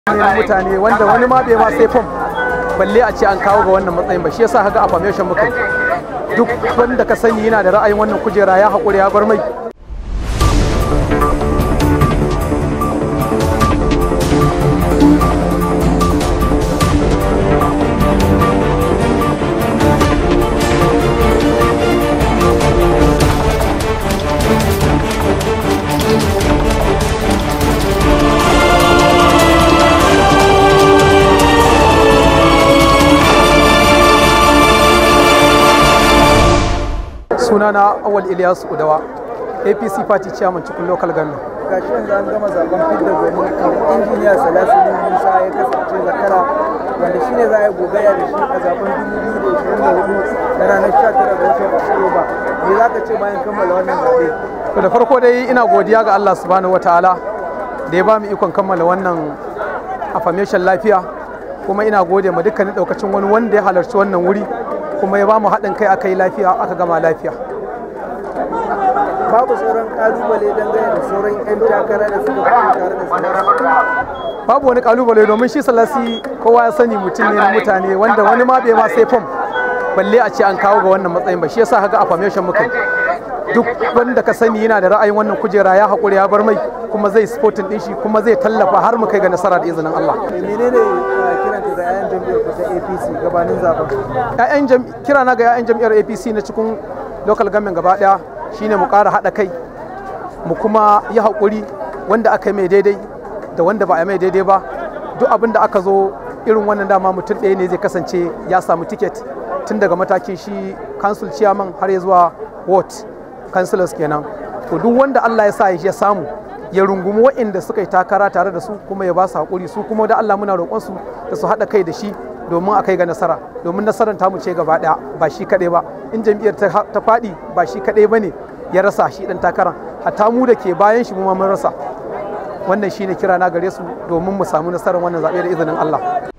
ne mutane wanda wani ma bai ma sai fom balle a ce an kawo ga wannan matsayin ba shi yasa haka affirmation muka duk wanda ka sani yana da ra'ayin wannan kujera ya haƙuri ya bar mai sunana awal ilyas udawa apc party chairman cikin local government gashi yanzu an gama zaben fidda gwani injiniya salasinin musa ya kasance zakara wanda shine za a yi gogaya da shi a zaben 2024 na ranar 19 ga watan oktoba me za ka ce bayan kammala wannan zaɓe to da farko dai ina godiya ga allah subhanahu wataala da ya ba mu ikon kammala wannan affirmation lafiya kuma ina gode ma dukkanin daukacin wani wanda ya halarci wannan wuri kuma ya ba mu haɗin kai aka yi lafiya aka gama lafiya babu sauran kalubale dangane da sauran 'yan takara da suka fito tare da salasi babu wani kalubale domin shi salasi kowa ya sani mutum ne na mutane wanda wani ma bai ma sai fom balle a ce an kawo ga wannan matsayin ba shi yasa haka affirmation muka duk wanda ka sani yana da ra'ayin wannan kujera ya haƙuri ya bar mai kuma zai sporting din shi kuma zai tallafa har mu kai ga nasara da izinin Allah menene kiran ka ga 'ya'yan jam'iyyar ku ta APC gabanin zaben ƴaƴan jam kira na ga ƴaƴan jam'iyyar APC na cikin local government gaba daya shine mu ƙara haɗa kai mu kuma yi haƙuri wanda aka yi mai daidai da wanda ba a mai daidai ba duk abin da aka zo irin wannan dama mutum ɗaya ne zai kasance ya samu tiket tun daga matakin shi council chairman har ya zuwa ward councillors kenan to duk wanda Allah ya sa ya samu ya rungumi waɗanda suka yi takara tare da su kuma ya ba su haƙuri su kuma da Allah muna roƙon su da su haɗa kai da shi domin a kai ga nasara domin nasarar tamu ce gaba ɗaya ba shi kaɗai ba in jam'iyyar ta faɗi ba shi kaɗai ba ne ya rasa shi ɗan takaran hatta mu da ke bayan shi mu ma mun rasa wannan shine kira na gare su domin mu samu nasarar wannan zaɓe da izinin Allah